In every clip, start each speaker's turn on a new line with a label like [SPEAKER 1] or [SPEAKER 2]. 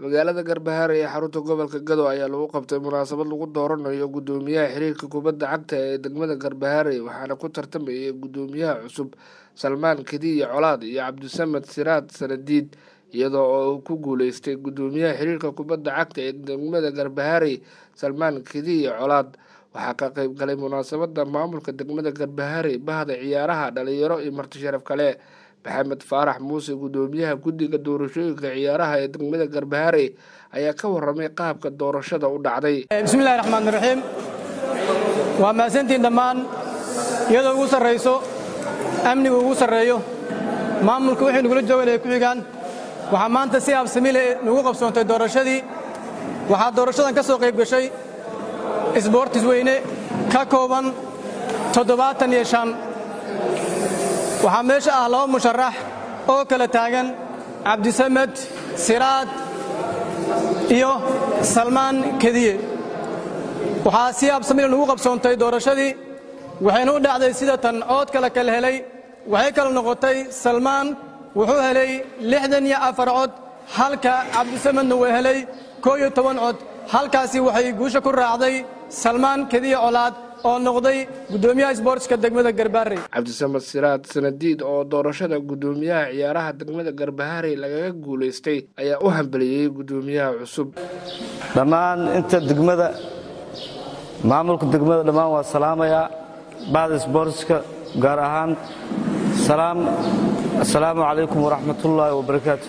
[SPEAKER 1] magaalada garbahaare ee xarunta gobolka gado ayaa lagu qabtay munaasabad lagu dooranayo guddoomiyaha xiriirka kubadda cagta ee degmada garbahaare waxaana ku tartamayay guddoomiyaha cusub salmaan kadiye colaad iyo cabdisamed siraad sanadiid iyadoo oo uu ku guuleystay guddoomiyaha xiriirka kubadda cagta ee degmada garbahaare salmaan kadiye colaad waxaa ka qeyb galay munaasabada maamulka degmada garbahaare bahda ciyaaraha dhalinyaro iyo marti sharaf kale maxamed faarax muuse guddoomiyaha guddiga doorashooyinka ciyaaraha ee degmada garbahaare ayaa ka waramay qaabka doorashada u dhacday
[SPEAKER 2] bismillahi raxmaan raxiim waa mahadsantiin dhammaan iyadoo ugu sarrayso amnigu ugu sarreeyo maamulka wixii nugula jooganaya ku xigaan waxaa maanta si absamile nugu qabsoontay doorashadii waxaa doorashadan ka soo qayb gashay isboortis weyne ka kooban toddobaatan iyo shan waxaa meesha ah laba musharax oo kala taagan cabdisamed siraad iyo salmaan kediye waxaa si absamil nugu qabsoontay doorashadii waxayna u dhacday sida tan cood kale kala helay waxay kala noqotay salmaan wuxuu helay lixdan iyo afar cod halka cabdisamedna uu helay koo iyo toban cod halkaasi waxay guusha ku raacday salmaan kediye colaad oo noqday guddoomiyaha isboortska degmada garbaharey
[SPEAKER 1] cabdisamed siraad sanadiid oo doorashada guddoomiyaha ciyaaraha degmada garbaharey lagaga guulaystay ayaa u hambeliyey guddoomiyaha cusub
[SPEAKER 3] dhammaan inta degmada maamulka degmada dhammaan waa salaamayaa bahda isboortska gaar ahaan assalaamu calaykum waraxmatullaahi wabarakaatu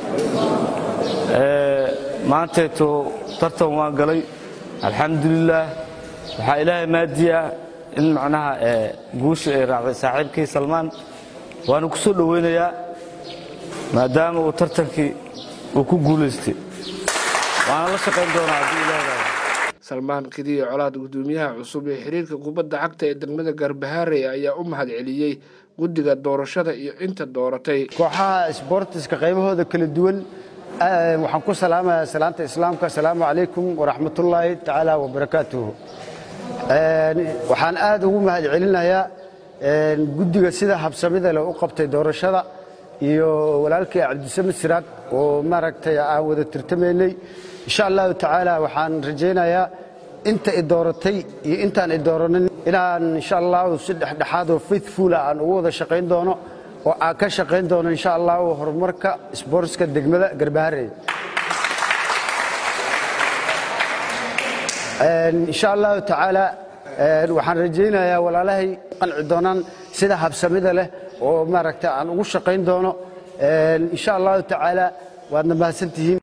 [SPEAKER 3] maanteeto tartan waan galay alxamdulilaah waxaa ilaahay maadiya in macnaha guusha ay raacday saaxiibkii salmaan waana ku soo dhowaynayaa maadaama uu tartankii uu ku guulaystay waana la shaqayn doonaa haddii ilaah
[SPEAKER 1] salmaan kadiye colaad guddoomiyaha cusub ee xiriirka kubadda cagta ee degmada garbahaare ayaa u mahad celiyey guddiga doorashada iyo inta dooratay
[SPEAKER 4] kooxaha isboortiska qaybahooda kala duwan waxaan ku salaamayaa salaanta islaamka asalaamu calaykum waraxmatullaahi tacaala wabarakaatuhu waxaan aad ugu mahad celinayaa guddiga sida habsamida leh u qabtay doorashada iyo walaalkii cabdisamed siraad oo maaragtay aan wada tirtamaynay insha allahu tacaala waxaan rajaynayaa inta i dooratay iyo intaan i dooranin inaan insha allahu si dhexdhexaadoo faithfula aan ugu wada shaqayn doono oo aan ka shaqayn doono insha allahu horumarka isboortska degmada garbaharey insha allahu tacaala waxaan rajaynayaa walaalahay qanci doonaan sida habsamida leh oo maaragta aan ugu shaqayn doono insha allahu tacaala waadna mahadsantihiin